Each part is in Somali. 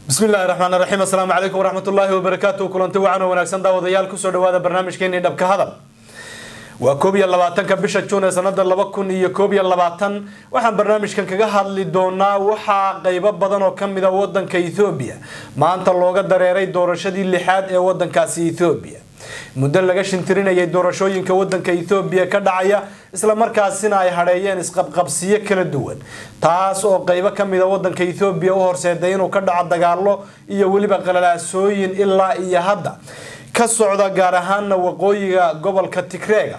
bismi illaahi raxmaan raxiim assalaamu calaykum waraxmat ullaahi wabarakaatu kulanti wacan oo wanaagsan daawadayaal kusoo dhawaada barnaamijkeenii dhabka hadal waa koob iyo labaatanka bisha juun ee sanada laba kun iyo koob iyo labaatan waxaan barnaamijkan kaga hadli doonaa waxaa qeybo badan oo kamid a wadanka ethoobiya maanta looga dareeray doorashadii lixaad ee wadankaasi ethoobiya muddo laga shintirinayay doorashooyinka wadanka ethoobiya ka dhacaya islamarkaasina ay hadheeyeen isqabqabsiyo kala duwan taas oo qeybo kamida wadanka ethoobiya u horseeday inuu ka dhaco dagaalo iyo weliba qalalaasooyin ilaa iyo hadda ka socda gaar ahaana waqooyiga gobolka tigreega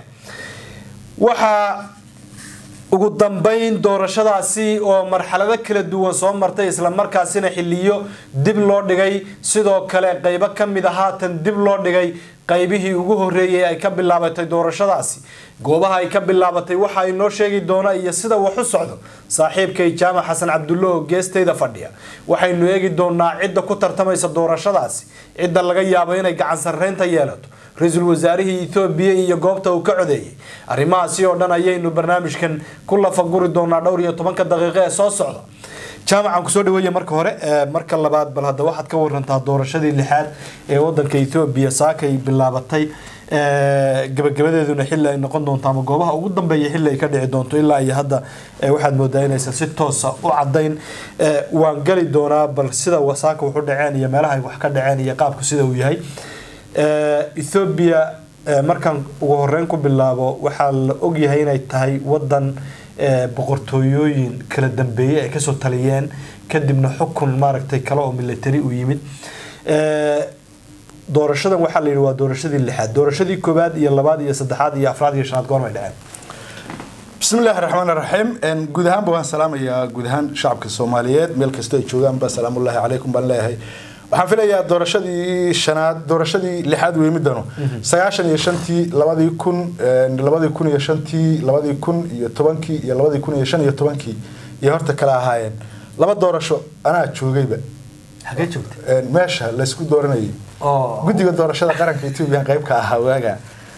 waxaa ugu dambeyn doorashadaasi oo marxalado kala duwan soo martay islamarkaasina xiliyo dib loo dhigay sidoo kale qeybo kamid a haatan dib loo dhigay qaybihii ugu horeeyay ay ka bilaabatay doorashadaasi goobaha ay ka bilaabatay waxa inoo sheegi doona iyo sida wax u socdo saaxiibkay jaamac xasan cabdulle oo geestayda fadhiya waxaynu eegi doonaa cidda ku tartamaysa doorashadaasi cidda laga yaabo inay gacan sarreynta yeelato ra-iisul wasaarihii ethoobiya iyo goobta uu ka codeeyay arrimahaasi oo dhan ayaynu barnaamijkan ku lafaguri doonaa dhowr iyo tobanka daqiiqo ee soo socda jaamacan kusoo dhaweeya marka hore marka labaad bal hadda waxaad ka warantaa doorashadii lixaad ee wadanka ethoobiya saakay bilaabatay gabagabadeeduna xilli ay noqon doonto ama goobaha ugu dambeeya xilli ay ka dhici doonto ilaa iyo hadda waxaad moodaa inaysan si toosa u cadayn waan geli doonaa bal sida saaka wuxu dhaceen iyo meelaha ay wax ka dhaceen iyo qaabku sida uu yahay ethoobiya markaan ugu horeyn ku bilaabo waxaa la ogyahay inay tahay wadan boqortooyooyin kala dambeeyey ay kasoo taliyeen kadibna xukun maaragtay kale oo military u yimid doorashadan waxaa la yidhi waa doorashadii lixaad doorashadii koowaad iyo labaad iyo saddexaad iyo afraad iyo shanaad goormay dhaceen bismi illaahi raxmaan raxiim guud ahaanba waan salaamayaa guud ahaan shacabka soomaaliyeed meel kasta ay joogaanba salaamullaahi calaykum baan leeyahay waxaan filayaa doorashadii shanaad doorashadii lixaad weymidano sagaashan iyo shantii labadii kun labadii kun iyo shantii labadii kun iyo tobankii iyo labadii kun iyo shan iyo tobankii iyo horta kala ahaayeen laba doorasho anaa joogayba xagee joogtay meesha laysku dooranayay guddiga doorashada qaranka etoobiya qayb ka ahaa waaga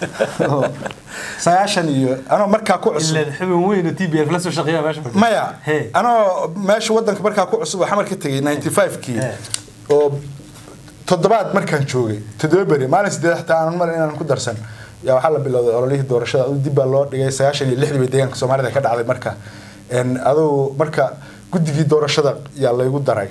sagaashan iyo anoo markaa ku cusub xubin weyn t b f la soo shaqeeya meesha maya anoo meesha wadanka markaa ku cusub oo xamar ka tegay ninety five kii oo toddobaad markaan joogay toddoba beri maalin sideed xataa aanan mar inaan ku darsan yaa waxaa la bilowday ololihii doorashada aduu dib baa loo dhigay sagaashan iyo lixdii bay deegaanka soomaalida ka dhacday marka adugu marka guddigii doorashada yaa laygu daray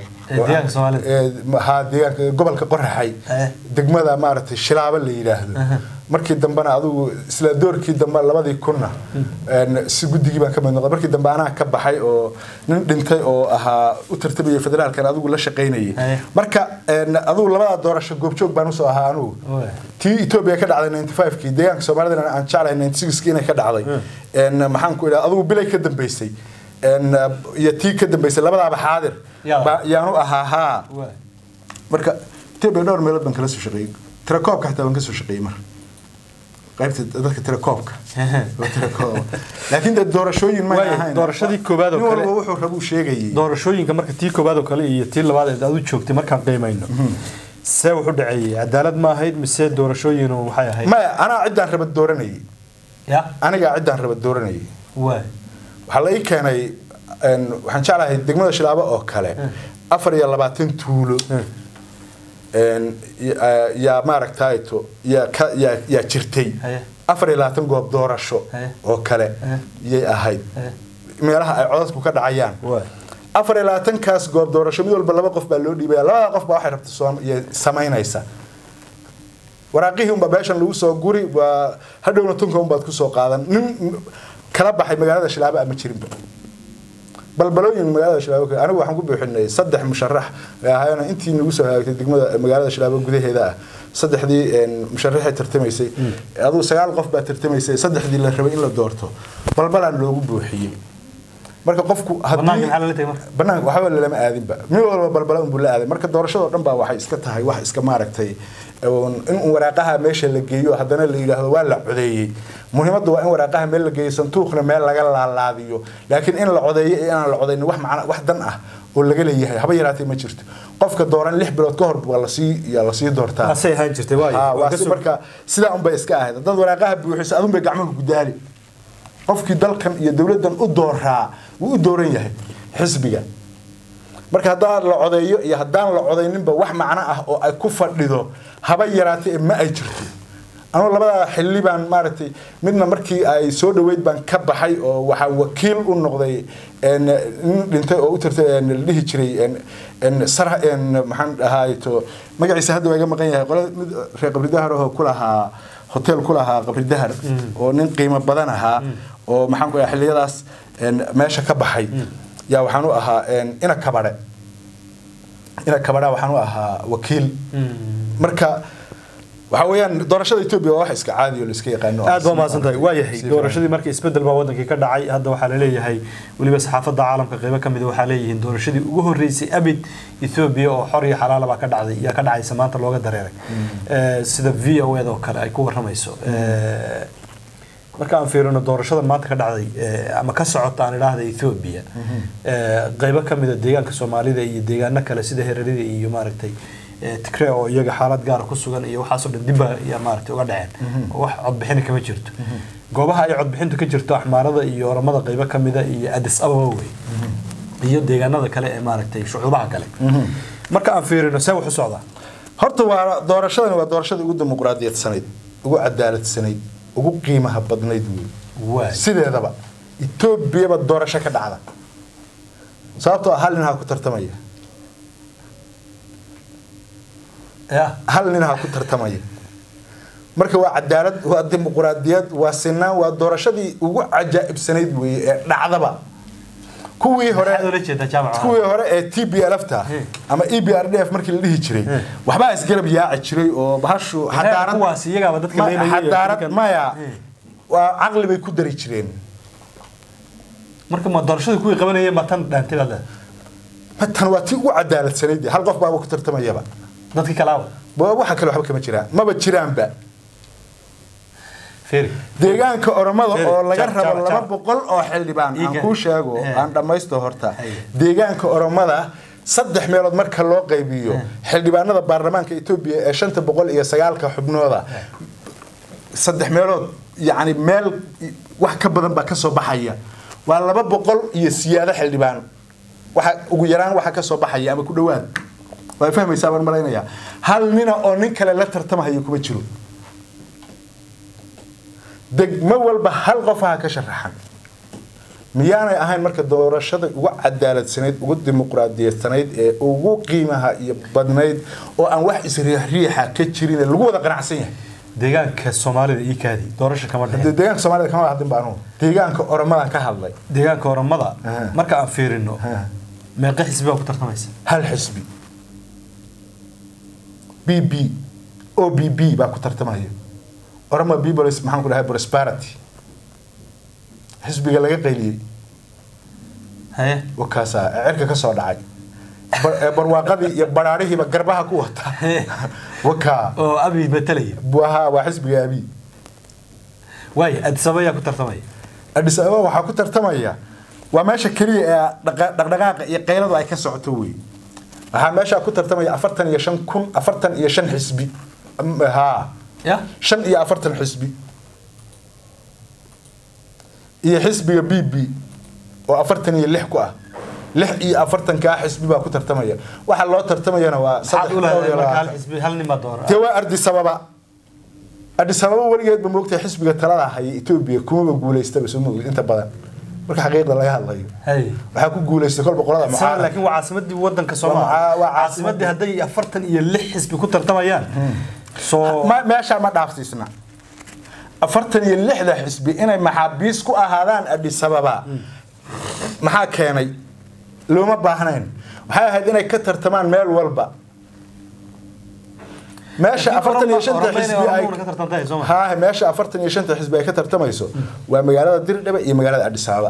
ha deegaanka gobolka qoraxay degmada maaragtay shilaabo la yidhaahdo markii dambena adugu isla doorkii dambe labadii kunna si guddigii baan ka mid noqday markii dambe anaa ka baxay oo nin dhintay oo ahaa u tartamayay federaalkan adigu la shaqaynayay marka adugu labadaa doorasho goobjoog baan usoo ahaa anugu tii etoobiya ka dhacday ninety five kii deegaanka soomaalidana aan jeclahay ninety six kii inay ka dhacday maxaan ku idhaha adugu bilay ka dambeysay iyo tii ka dambeysay labadaaba xaadir yaanu ahaa haa marka etoobiya dhowr meelood baan kala soo shaqeeyey tirakoobka xataa baan kasoo shaqeeyey mar qaybta dadka tirakoobka laakiin doorashooyin ma ahayn doorashadii koowaad oo nin kale walba wuxuu rabuu sheegayay doorashooyinka marka tii koowaad oo kale iyo tii labaad ee aad u joogtay markaan qiimayno see wuxu dhaceeyey cadaalad ma ahayd mise doorashooyin waxay ahayd maya anaa ciddaan raba dooranayay ya anigaa ciddaan raba dooranayay waay waxaa la ii keenay waxaan jeclahay degmada shilaabo oo kale afar iyo labaatan tuulo yaa maaragtayto yaa ka yaa yaa jirtay Haye. afar iyo labaatan goob doorasho Haye. oo kale Haye. yay ahayd Haye. meelaha ay codadku ka dhacayaan waay afar iyo labaatankaas goob doorasho mid walba laba qof baa loo dhiibaya labada qof baa waxay rabta soo iyo samaynaysa waraaqihii unbaa meeshan lagu soo guri waa hadhowna tunka unbaad kusoo qaadan nin kala baxay magaalada shilaabo ama jirinba balbalooyin magaalada shilaabo anigu waxaan ku buuxinay saddex musharax ee ahaayeen intii nagu soo hagaagtay degmada magaalada shilaabo gudaheeda ah saddexdii musharaxay tartamaysay aduu sagaal qof baa tartamaysay saddexdii la rabay in la doorto balbalaan loogu buuxiyey marka qofku banaanka maxaa lala tegay marka banaanka waxba lalama aadinba mid walba balbala unbuu la aaday marka doorashadoo dhan baa waxay iska tahay wax iska maaragtay in waraaqaha meesha la geeyo haddana la yidhaahdo waa la codeeyey muhiimaddu waa in waraaqaha meel la geeyo santuuqna meel laga laalaadiyo laakiin in la codeeyo iyo inaan la codeynin wax macna wax dan ah oo laga leeyahay haba yaraatee ma jirto qofka dooran lix bilood ka hor waa lasii yaa lasii doortaa asay ahaan jirtay Ha, waa waay si marka sidaa unbay iska ahayd dad waraaqaha buuxisa adun bay gacmaha gudaali qofkii dalkan iyo dowladdan u dooraa wuu u dooran yahay xisbiga marka haddaan la codeeyo iyo haddaan la codayninba wax macno ah oo ay ku fadhido haba yaraatee ma ay jirto anugu labadaa xilli baan maaragtay midna markii ay soo dhaweyd baan ka baxay oo waxaa wakiil u noqday een, nin dhintay oo u tirtay een, la dhihi jiray een, een, sar een, maxaan dhahaato magaciisa hadda waa iga maqan yahay qole mid reer qabri dahar oo ku lahaa hotel ku lahaa qabri dahar oo nin qiimo badan ahaa oo maxaan ku dhahay xilliyadaas een, meesha ka baxay yaa waxaan u ahaa een, ina kabadhe ina kabadha waxaan u ahaa wakiil marka waxa weeyaan doorashada etoobiya waa wax iska caadi oo la iska yaqaano aad baa mahadsan tahay waa yahay doorashadii markii isbedel baa wadankii ka dhacay hadda waxaa la leeyahay weliba saxaafadda caalamka qeybo ka mid a waxaa leeyihiin doorashadii ugu horeysay abid ethoobia oo xor iyo xalaala baa ka dhacday yaa ka dhacaysa maanta looga dareeray Eh, sida v o ed oo kale ay ku waramayso Eh, marka aan fiirino doorashadan maanta ka dhacday eh, ama ka socota aan idhaahda ethoobia eh, qeybo ka mid a deegaanka soomaalida iyo deegaano kale sida herarida iyo maaragtay eh, tigre oo iyaga xaalad gaara ku sugan iyo waxaasoo dhan dibba ya maaragtay uga dhaceen oo wax codbixina kama jirto goobaha ay codbixintu ka jirto axmaarada iyo oramada qeybo ka mida iyo addis ababa wey iyo deegaanada kale ee maaragtay shucuubaha kale marka aan fiirino see wax u socdaa horta waa doorashadani waa doorashada ugu dimuqraadiyadsanayd ugu cadaaladsanayd ugu qiimaha badnayd wey waay sideedaba etoobiyaba doorasho ka dhacda sababtoo ah hal nin ha ku tartamaya ya hal nin ha ku tartamaya marka waa cadaalad waa dimuqraadiyad waa sinaan waa doorashadii ugu cajaa'ibsanayd weeye ee dhacdaba kuwii hore maxaad ula jeedaa jaamaca kuwii hore ee t b l ta ama e b r d f markii la dhihi jiray waxbaa isgarab yaaci jiray oo bahashu xadaarad kuwaas iyagaaba dadka ma- leynaya iyo xadaarad dadkan- maya Eh. waa caqli bay ku dari jireen marka ma doorashadii kuwii qabanayeen baa tan dhaantay baad leedahay ma tan waa tii ugu cadaaladsanayd hal qof baaba ku tartamayaba dadkii kalaaba Ba- waxa kale waxba kama jiraan maba jiraanba fiiri deegaanka oromada Feri, oo laga jab, rabo jab, laba jab. boqol oo xildhibaan aan Iga. kuu sheego Eh. aan dhammaysto horta Hay. deegaanka oromada saddex meelood marka loo qaybiyo xildhibaanada baarlamaanka etoobiya ee shanta boqol iyo sagaalka xubnooda saddex meelood yacni meel wax ka badan baa kasoo baxaya waa laba boqol iyo siyaado xildhibaan waxa ugu yaraan waxa kasoo baxaya ama ku dhowaad waa fahmaysaa baan malaynayaa hal nina oo nin kale la tartamahayo kuma jiro degmo walba hal qofaha ka sharaxan miyaanay ahayn marka doorashada ugu cadaaladsanayd ugu dimuqraadiyadsanayd ee ugu qiimaha iyo badnayd oo aan wax isriixriixa ka jirin ee lagu wada qanacsan yahay deegaanka soomaalida ii kaadi doorasho kama Dee dhicin deegaanka soomaalida kama hadlin baa anugu deegaanka oromadan ka hadlay deegaanka oramada Aha. marka aan fiirino Aha. meeqa xisbi baa ku tartamaysa hal xisbi b b o b b baa ku tartamaya oroma peoples maxaan ku dhahay prosperity xisbiga laga qayliyey haye wakaasaa ee cirka ka soo dhacay Bar- ee barwaaqadii iyo baraarihiiba garbaha ku wata wakaa oo abi matalaya waha waa xisbiga abi waayo addis ababa yaa ku tartamaya adis ababa waxaa ku tartamaya waa meesha keliya ee dhaqa- dhaqdhaqaaqa iyo qayladu ay ka socoto wey waxaa meeshaa ku tartamaya afartan iyo shan kun afartan iyo shan xisbi Am- haa ya shan iyo afartan xisbi iyo xisbiga b b oo afartan iyo lix ku ah lix iyo afartankaa xisbi baa ku tartamaya waxaa loo tartamayana waa maxaad saddex u dhowr iyo leedahay marka hal labaatan. xisbi hal nin baa doora dee waa ardis ababa ardis ababa weligeedba moogtahay xisbiga talada haya etoobiya kumaba guulaystaba soo moogid inta badan marka xaqiiqda laga hadlayo haye waxaa ku guulaystay kolba qolada Sabab mucaarad laakiin waa caasimadii wadanka Waa Soomaaliya muca- waa caasimadii hadday afartan iyo lix xisbi ku tartamayaan soo Ma- meeshaa ma dhaafsiisna afartan iyo lixda xisbi inay maxaabiis ku ahaadaan adis ababa maxaa keenay looma baahnayn waxay ahayd inay ka tartamaan meel walba meesha afartan iyo shanta xisbi ay ka tartantay soo ma haa meesha afartan iyo shanta xisbi ay ka tartamayso waa magaalada dirdhabe iyo magaalada adis ababa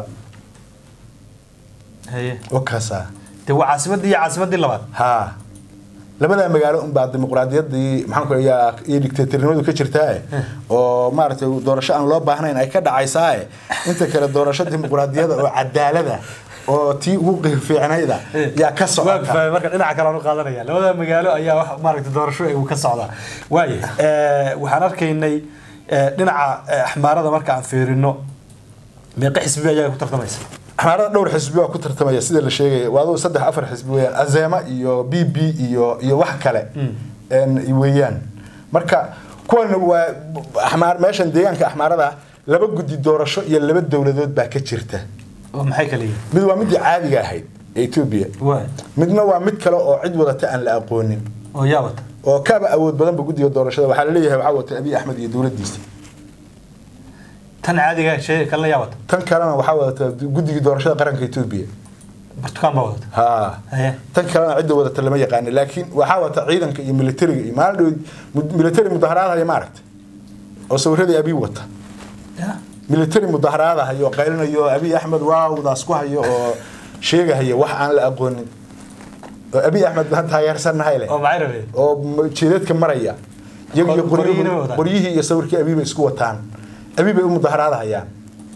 haye wakaasaa dee waa caasimadii iyo caasimadii labaad haa labadaa magaalo unbaa dimuqraadiyaddii maxaan ku yaa iyo dictatornimadu ka jirtaae oo maaragtay doorasho aan loo baahnayn ay ka dhacaysaae inta kale doorasho dimuqraadiyada oo cadaalada oo tii ugu qiir fiicnayda yaa ka waa socota fahmay marka dhinaca kale aan u qaadanaya labada magaalo ayaa wax maaragtay doorasho ay ka socdaa waaye eh, waxaan arkaynay eh, dhinaca eh, axmaarada marka aan fiirino meeqa xisbi ayaa ku tartamaysa axmaarada dhowr xisbi waa ku tartamaya sida la sheegaya waa aduu saddex afar xisbi weeyaan azema iyo b b iyo iyo wax kale een, weeyaan marka kuwan waa axmaar meeshan deegaanka axmaarada ah laba guddi doorasho iyo laba dowladood baa ka jirta oo maxay kala yihiin mid waa midii caadiga ahayd ee etoobiya waa midna waa mid kale oo cid wadata aan la aqoonin oo yaa wata oo kaaba awood badanba guddiga doorashada waxaa laleeyahay waxaa wata abiy axmed iyo dowladdiisa tan caadiga shay kalena yaa wata tan kalena waxaa wadata guddigii doorashada qaranka etoobiya burtukaan baa wadata ha haye tan kalena cidda wadata lama yaqaana laakiin waxaa wata ciidanka iyo militariga iyo maalin dhow militari mudaharaadahaya maaragta oo sawiradii abiy wata ya militari mudaharaadahayo oo qaylinayo oo abiy axmed waawdaas ku hayo oo sheegahaya wax aan la aqoonin oo abiy axmed baan taageersannahay leh oo maxay rabeen oo m- jireedka maraya iyagu iyo Qor- qoryihiina way qoryihi- wataan. qoryihii iyo sawirkii abiy bay isku wataan abiy bay u mudaharaadahayaan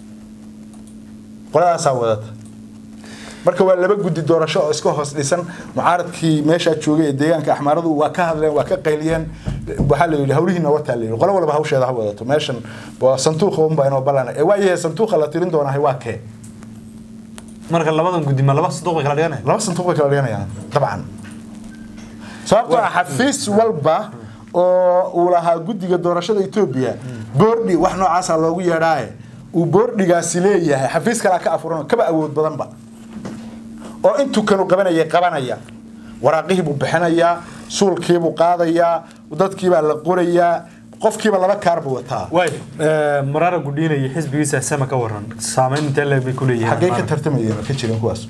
qoladaasaa wadata marka waa laba guddi doorasho oo iska hoos dhisan mucaaradkii meeshaa joogay ee deegaanka axmaaradu waa ka hadleen waa ka qayliyeen waxaa la yidhi hawlihiina wataa la yidhi qolo walba hawsheeda ha wadato meeshan waa santuuqa unbaa inoo ballana ee waayahay santuuqa la tirin doonahay waa kee marka labadan guddi ma laba saduuq bay kala dhiganaya laba santuuq bay kala dhiganayaan dabcan sababtoo ah xafiis walba oo uu lahaa guddiga doorashada etoobiya boordhi wax noocaasa loogu yeedhaaye uu boordhigaasi leeyahay xafiis kalaa ka afuran oo kaba awood badanba oo intuu kanu qabanayay qabanaya waraaqihiibuu bixinayaa suulkiibuu qaadayaa dadkiibaa la qorayaa qofkiiba laba kaar buu wataa waay maraara gudhiinaya xisbigiisa sama ka waran saameyn intee leeg bay ku leeyihiin xaggee ka maanta? tartamayeen oo ka jirin kuwaas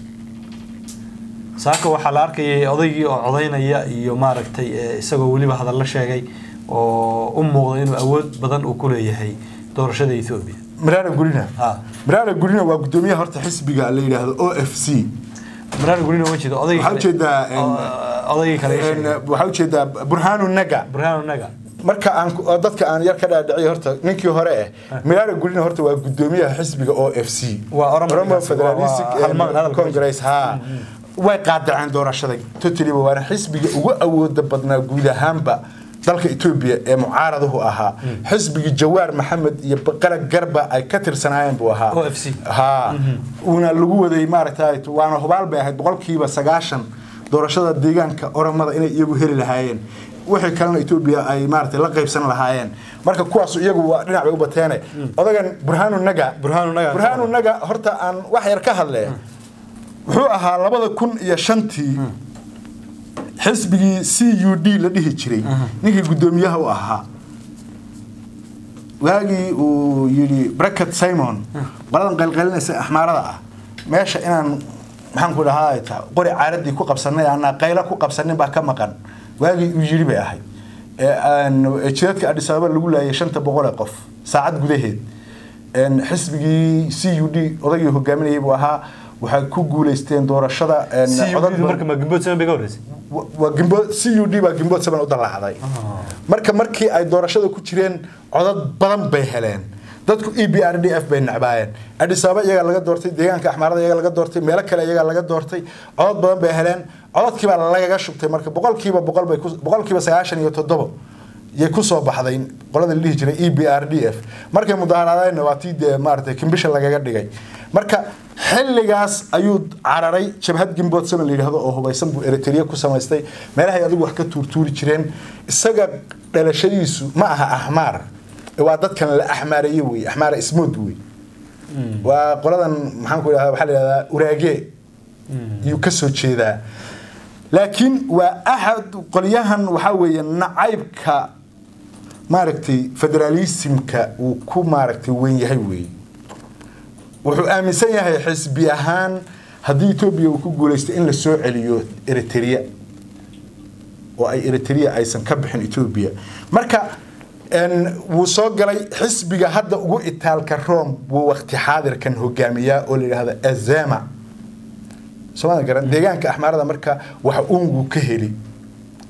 saaka waxaa la arkayay odaygii oo codaynaya iyo maaragtay eh, isagoo weliba hadallo sheegay oo u muuqda inuu awood badan uu ku leeyahay doorashada etoobiya miraara gurina Ha. miraara gurina waa gudoomiyaha horta xisbiga la yidhaahdo o f c maraara gudhiina ma jeedo odaygii Waxaa kale- ujeedaa, em, oo- odaygii kale ii sheegay. waxaa ujeedaa burhaanu naga burhaanu naga marka aan ku- oo dadka aan yar ka dhaadhiciy horta ninkii hore eh miraara gurina horta waa gudoomiyaha xisbiga o f c Waa Oromo Oromo ninkaasi, waa- Federalistic waa hal magac, hadalka Congress ha way qaadaceen doorashada totally waana xisbiga ugu awooda badnaa guud ahaanba dalka Ethiopia ee mucaaraduhu ahaa xisbigii Jawaar Maxamed iyo Baqara Garba ay ka tirsanaayeen buu ahaa OFC. ha una lagu waday maaragtay waana hubaal bay ahayd boqolkiiba sagaashan doorashada deegaanka oromada inay iyagu heli lahaayeen wixii kalena Ethiopia ay maaragtay la qaybsan lahaayeen marka kuwaas iyagu waa dhinac bay u bateene odagan Burhanu Naga Burhanu Naga. Burhanu Naga horta aan wax yar ka hadlee wuxuu ahaa labada kun iyo shantii xisbigii c u d la dhihi jiray ninkii guddoomiyaha u ahaa waagii uu yidhi bracket simon qoladan qaylqaylinaysa axmaarada ah meesha inaan maxaan ku dhahaa ta qori caaradii ku qabsanay aanaa qaylo ku qabsanin baa ka maqan waagii uu yidhi bay ahayd ee aan jidadka adhis ababa lagu laayay shanta boqol ee qof saacad gudaheed een xisbigii c u d odaygii hogaaminayay buu ahaa waxay ku guuleysteen doorashada een codad CUD marka ma gimbood sama bay ka horreysay wa- waa gimbood c u d baa gimbood saban u dalaacday marka markii ay doorashada ku jireen codad badan bay heleen dadku e b r d f bay nacbaayeen adhis ababa iyagaa laga doortay deegaanka axmaarada iyagaa laga doortay meelo kale iyagaa laga doortay codad badan bay heleen codadkiibaa lagaga shubtay marka boqolkiiba boqol bay ku- boqolkiiba sagaashan iyo toddobo yay kusoo baxday qolada la dhihi jiray e b r d f markay mudaharaadeenna waa tii dee maaragtay kimbisha lagaga dhigay marka xilligaas ayuu cararay jabhad gimbood sama la yidhaahdo oo hubaysan buu eritrea ku samaystay meelahay adigu wax ka tuurtuuri jireen isaga dhalashadiisu ma aha axmaar ee waa dadkan la axmaareeye wey axmaara ismood wey waa qoladan maxaan ku idhahdaa waxaa la yidhahdaa uraage yuu ka soo jeedaa laakiin waa axad qolyahan waxaa weeye nacaybka maaragtay federaalismka uu ku maaragtay weyn yahay weeye wuxuu aaminsan yahay xisbi ahaan haddii etoobiya uu ku guuleystay in la soo celiyo eritrea oo ay eritrea aysan ka bixin etoobiya marka een, wuu soo galay xisbiga hadda ugu itaalka rome wuu waqti xaadirkan hogaamiyaa oo la yidhaahdo azema sooma garan deegaanka axmaarada marka waxa uungu ka heli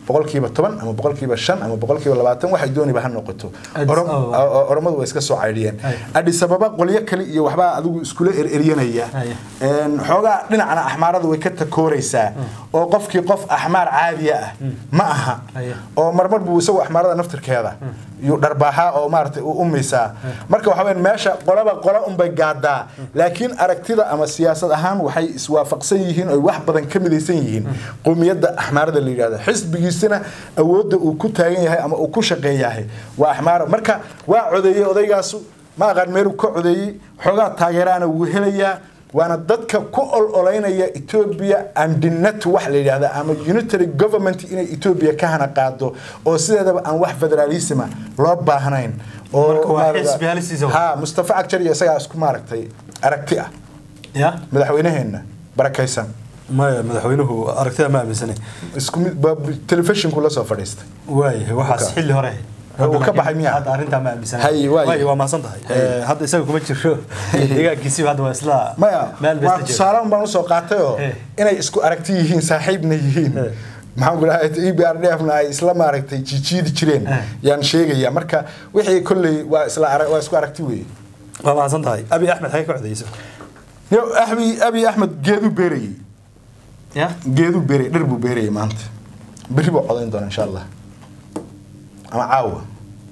boqolkiiba toban ama boqolkiiba shan ama boqolkiiba labaatan waxay dooniba ha noqoto Addis Orom- Ababa. o- o- oromadu way iska soo caydhiyeen Ay. adhis ababa qolyo kale iyo waxbaa adigu iskula ereryanaya Ay. Een, xoogaa dhinacna axmaarada way ka takooraysaa oo qofkii qof axmaar caadiya ah ma aha Ay. oo marmar buu isagu axmaarada naftirkeeda yuu dharbaaxaa oo maaragtay u umaysaa marka waxa weyn meesha qolaba qola unbay gaadaa laakiin aragtida ama siyaasad ahaan waxay iswaafaqsan yihiin oo wax badan ka midaysan yihiin qowmiyadda axmaarada la yidhahda xisbigiisana awoodda uu ku taagan yahay ama uu ku shaqeeyahay waa axmaara marka waa codeeyey odaygaasu ma aqaan meeluu ka codeeyey xoogaa taageeraana wuu helayaa waana dadka ku ololeynaya ethiopia andinet wax la yidhahda ama unitary government inay ethiopia ka hana qaado oo sideedaba aan wax federalisma loo baahnayn oo Marka waa maaragta- xisbi halisiisa wa. ha mustafa cagjar iyo isagaa isku maaragtay aragti ah ya madaxweynaheenna barakaysan maya madaxweynuhu aragtida ma aaminsanay isku mid ba- telefishinku la soo fadhiistay waayahay waxaas Marka- xilli hore Uu ka baxay miyaa? hadda arrintaa ma aaminsanay Hay, waayo. waayo waa mahadsan tahay Hay. Eh, hadda isaga kuma jiro deegaankiisiba hadda waa isla maya meel waa besta jiro tusaale un baan usoo qaatay oo Eh. inay isku aragti yihiin saaxiibna yihiin Eh. maxaan ku dhahay e b r d f na ay isla maaragtay jijiidi jireen Eh. yaan sheegaya marka wixii kolley waa isla ara- waa isku aragti weeye waa mahadsan tahay abi axmed xagee ka codeysa Yo, abi abi axmed geedu beerayey ya geedu beerayey dhir buu beerayey maanta berri buu codayn doona insha allah ama caawa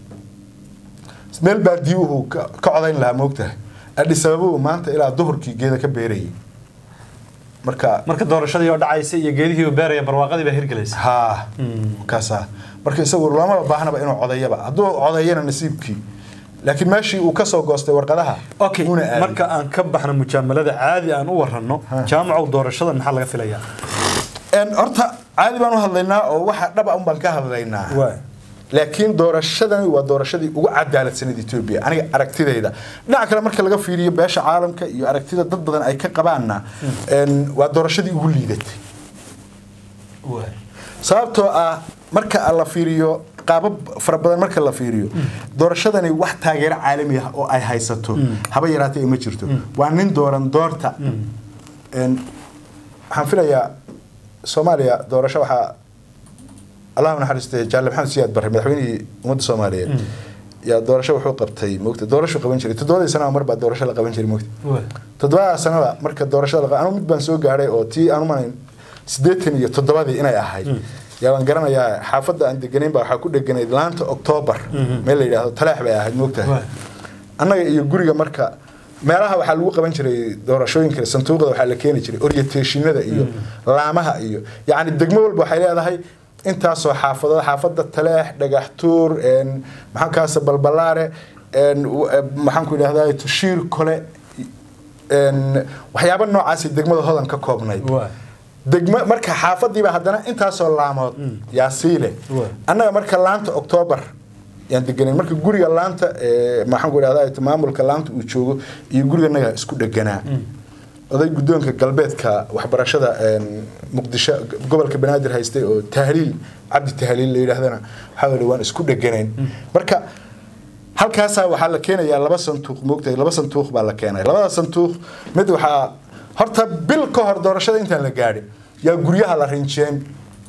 meel baadiyuhu ka ka codayn lahaa moogtahay adhis ababa maanta ilaa duhurkii geeda ka beerayey marka marka doorashadii oo dhacaysa iyo geedihii uu beeraya barwaaqadii baa hirgelaysa haa kaasa marka isagu lamaba baahnaba inuu codeeyaba hadduu codeeyana nasiibkii laakiin meeshii uu kasoo goostay warqadaha okay uuna aaday. marka aan ka baxno mujaamalada caadi aan u waranno Ha. jaamacow doorashada maxaa laga filayaa En, horta caadi baan u hadlaynaa oo waxa dhaba un baan ka hadlaynaa waay laakiin doorashadani waa doorashadii ugu cadaaladsaneed etoobiya aniga aragtidayda dhinaca kale marka laga fiiriyo beesha caalamka iyo aragtida dad badan ay ka qabaanna en, waa doorashadii ugu liidatay waay sababtoo ah marka la fiiriyo qaabab fara badan marka la fiiriyo doorashadani wax taageero caalami ah oo ay haysato haba yaraatee ma jirto waa nin dooran doorta En, waxaan filayaa soomaaliya doorasho waxaa allah u naxariistay jaale maxamed siyaad barre madaxweynihii ummadda soomaaliyeed yaa doorasho wuxuu qabtay moogta doorasho qaban jiray toddobadii sanaba mar baa doorasho la qaban jiray moogta waay toddobada sanada marka doorashada la anu mid baan soo gaadhay oo tii aan umanayn siddeetan iyo toddobadii inay ahayd yaa waan garanayaa xaafadda aan deganayn baa waxaa ku dheganayd laanta oktoobar meel la yidhaahdo talaax bay ahayd moogtahay Waay. annaga iyo guriga marka meelaha waxaa lagu qaban jiray doorashooyinka sanduuqda waxaa la keeni jiray orientationada iyo laamaha iyo yacni degmo walba waxay leedahay intaasoo xaafadood xaafadda taleex dhagaxtuur en, maxaan kaasa balbalaare en, w- eh, maxaan ku idhahdaa tushiir kole en, waxyaabo noocaasi degmada hodan ka koobnayd waay degmo marka xaafadiiba haddana intaasoo laamood yaa sii leh Waay. annaga marka laanta oktoobar yaan deganayn marka guriga laanta ee, maxaan ku idhahdaa maamulka laanta uu joogo iyo guriganaga isku dheganaa oday guddoonka galbeedka waxbarashada een, muqdisho gobolka banaadir haystay oo tahliil cabdi tahliil la yidhaahdana waxaa weli waan isku dheganayn marka halkaasaa waxaa la keenayaa laba sanduuq moogtahay laba sanduuq baa la keenay labada sanduuq mid waxaa horta bil ka hor doorashada intaan la gaadhin yaa guryaha la rinjeen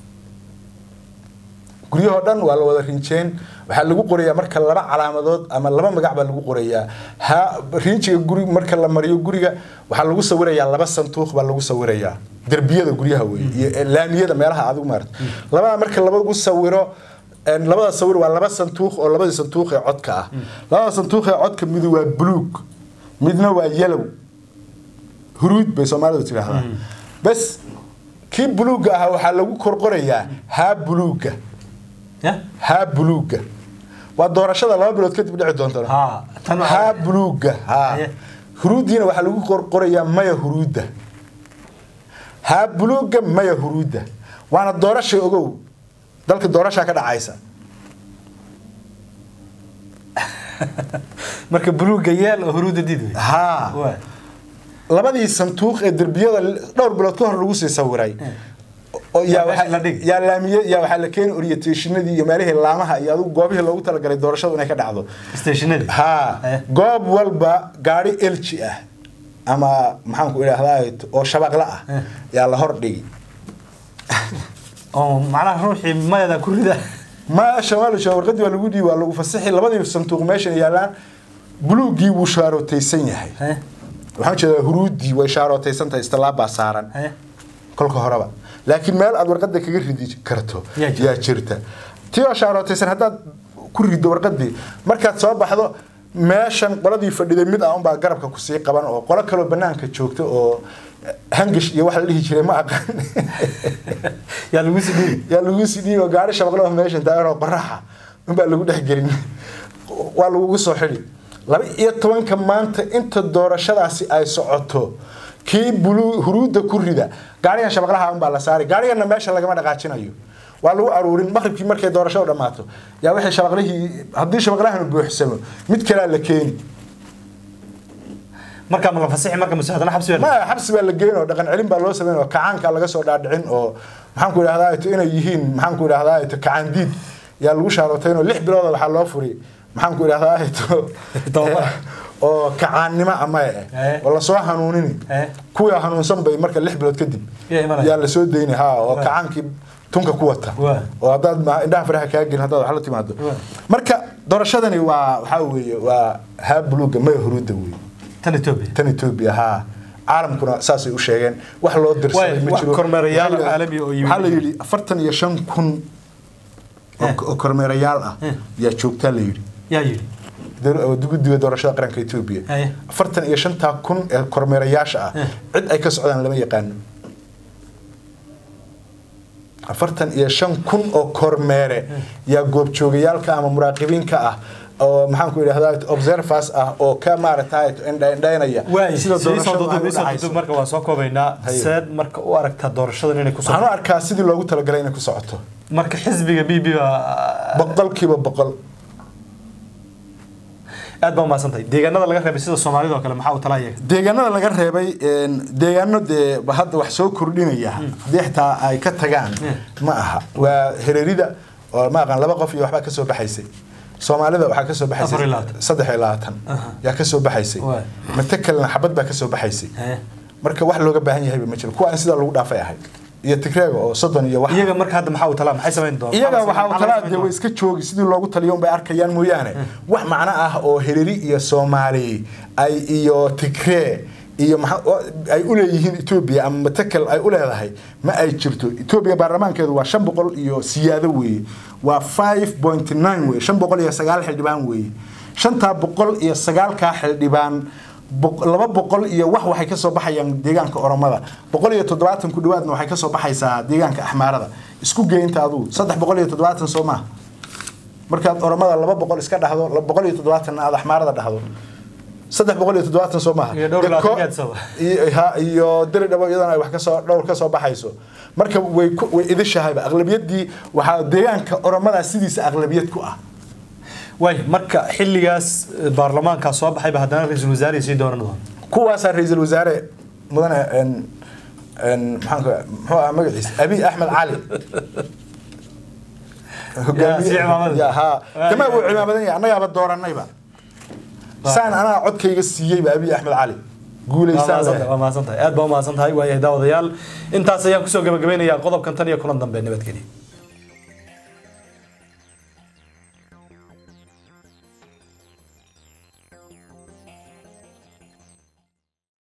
guryahoo dhan waa la wada rinjeen waxaa lagu qorayaa marka laba calaamadood ama laba magac baa lagu qorayaa ha rinjiga guri marka la mariyo guriga waxaa lagu sawirayaa laba sanduuq baa lagu sawirayaa derbiyada guryaha wey iyo laamiyada meelaha adigu maarata labada marka lagu sawiro een, labada sawir waa laba sanduuq oo labadii sanduuq ee codka ah labada sanduuq ee codka mid waa buluug midna waa yellow huruud bay soomaalidu tidhaahdaa bas kii buluugga ahaa waxaa lagu korqorayaa haa buluugga ya haa buluugga waa doorashada laba bilood kadib dhici doonta ha tan waxaa- haa buluugga haa Haye. huruuddiina waxaa lagu qorqorayaa maya huruudda haa buluugga maya huruudda waana doorasha ogow dalka doorashaa ka dhacaysa marka buluugga yeel oo huruudda did wey haa waay labadii sanduuq ee derbiyada dhowr bilood ka hor lagu sii sawiray oo yaa Waa meesha waxaa- la dhigi. yaa laamiye yaa waxaa la keeni orientationadii iyo meelihii laamaha iyo adigu goobihii loogu talagalay doorashadu inay ka dhacdo stationadii haa Eh. goob walba gaari elji ah ama maxaan ku idhaahdaa oo shabaqla ah Eh. yaa la hor dhigi oo macnaha ruuxii mayada ku rida maasha waa la sheegay warqadii waa lagu dhiibi waa lagu fasixi labadii sanduuq meeshan yaalaan buluugii wuu shaarootaysan yahay Haye, waxaan jeedaa huruudii way shaarootaysan tahay istilaabaa saaran haye. kolka horeba laakiin meel aad warqada kaga ridi karto Yaa jirta. yaa jirta tii oo shaarootaysan haddaad ku rido warqadii markaad soo baxdo meeshan qoladii fadhiday mid ah unbaa garabka kusii qaban oo qolo kaloo banaanka joogta oo hangish iyo wax la dhihi jiray ma aqaan yaa lagu sii dhiibi yaa lagu sii dhiibo gaari shabaqloo meeshan taagan oo qoraxa unbaa lagu dhex gelin waa lagugu soo xidhi laba iyo tobanka maanta inta doorashadaasi ay socoto kii bulu huruudda ku rida gaarigan shabaqlaha unbaa la saari gaarigana meesha lagama dhaqaajinayo waa lagu aruurin maqribkii markay doorashadu dhammaato yaa wixii shabaqlihii haddii shabaqlahanu buuxsamo mid kalea la keeni markaa ma la fasixi marka mase haddana xabsi baa la- ma xabsi baa la geyn oo dhaqan celin baa loo sameyn oo kacaanka laga soo dhaadhicin oo maxaan ku idhahdaa ito inay yihiin maxaan ku idhahdaa ito kacaan diid yaa lagu shaarootayn oo lix bilooda waxaa loo furi maxaan ku idhahdaa ito Tobabar. oo kacaannimo ama eh Eh. oo lasoo hanuunini Eh. kuwii hanuunsan bay marka lix bilood kadib Yaa imanaya. yaa lasoo deyni ha oo Waa. kacaankii tunka ku wata Waa. oo haddaad ma- indhaha faraha kaa gelin haddaad wax la timaado Waa. marka doorashadani waa waxaa weeye waa haa buluuga maya huruudda weeye tan Ethiopia tan Ethiopia haa caalamkuna saasay u sheegeen wax loo dirsaday Waay, ma wax jiro kormeerayaal Waxaa la- caalami oo yimid. waxaa la yidhi afartan iyo shan kun oo- Eh. oo kormeerayaal ah Eh. yaa joogtaa la yidhi yaa yidhi Dar- oo guddiga doorashada qaranka Ethiopia Haye. afartan iyo shantaa kun ee kormeerayaasha ah Eh. cid ay ka socdaan lama yaqaano afartan iyo shan kun oo kormeere yaa goobjoogayaalka ama muraaqibiinka ah oo maxaan ku idhahdaa observers ah oo ka maaragtay indhaynaya waay sida sida doorashadu ay u doorashada dhacayso. marka waa soo koobaynaa Haye. seed marka u aragtaa doorashadan inay ku waxaan u soo arkaa sidii loogu talagalay inay ku socoto marka xisbiga b b baa boqolkiiba boqol aad baa umahadsantahay deegaanada laga reebay sida soomaalida oo kale maxaa u talaa iyaga deegaanada laga reebay een, deegaano dee hadda wax soo kordhinaya haddii xitaa ay ka tagaan ma aha waa hererida oo ma aqaan laba qof iyo waxbaa kasoo baxaysay soomaalida waxaa kasoo Afar iyo baxaysay labaatan. saddex iyo labaatan Aha. yaa kasoo baxaysay Waay. matakalna xabad baa kasoo baxaysay Haye. marka wax looga baahan yahayba ma jiro kuwa aan sidaa lagu dhaafay ahayd iyo tigreega oo soddon iyo wax iyaga marka hadda maxaa u talaa maxay samayn doonaan iyaga Maxaa waxaa uu maxaa talaa samayn dee way doonaan? iska joogi sidii loogu taliyo unbay arkayaan mooyaane wax macno ah oo hereri iyo soomaali ay iyo tigree iyo maxa- oo ay u leeyihiin etoobiya ama matakel ay u leedahay ma ay jirto etoobiya baarlamaankeedu waa shan boqol iyo siyaado weeye waa five point nine weye shan boqol iyo sagaal xildhibaan weeye shantaa boqol iyo sagaalkaa xildhibaan boq- laba boqol iyo wax waxay ka soo baxayaan deegaanka oromada boqol iyo toddobaatan ku dhawaadna waxay ka soo baxaysaa deegaanka axmaarada isku geynta adugu saddex boqol iyo toddobaatan soo maaha markaad oromada laba boqol iska dhahdo laba boqol iyo toddobaatanna aad axmaarada dhahdo saddex boqol iyo toddobaatan soo maaha Iyo dhowr iyo labaatan Deko- geedsaba. iyo- ha- iyo diri dhabo iyadana ay wax kasoo dhowr ka soo baxayso marka way ku- way idishahayba aqlabiyadii waxaa deegaanka oromada sidiisa aqlabiyad ku ah waay marka xilligaas eh, baarlamaankaa soo baxayba haddana ra-iisul wasaare sii dooran doona kuwaasaa ra-iisul wasaare mudane en en maxaan ku muxuu ahaa magaciisa abiy axmed cali Yaa, sii cimaamada. Ya, haa Waa, kama yaa. uu cimaamadan yahay annagaaba dooranayba saan anaa codkayga siiyeyba abiy axmed cali guulaysaan leh waa mahadsantahay aad baa umahadsantahay waayahay daawadayaal intaas ayaan kusoo gabagabaynayaa qodobkan tan iyo kulan dambe nabadgelya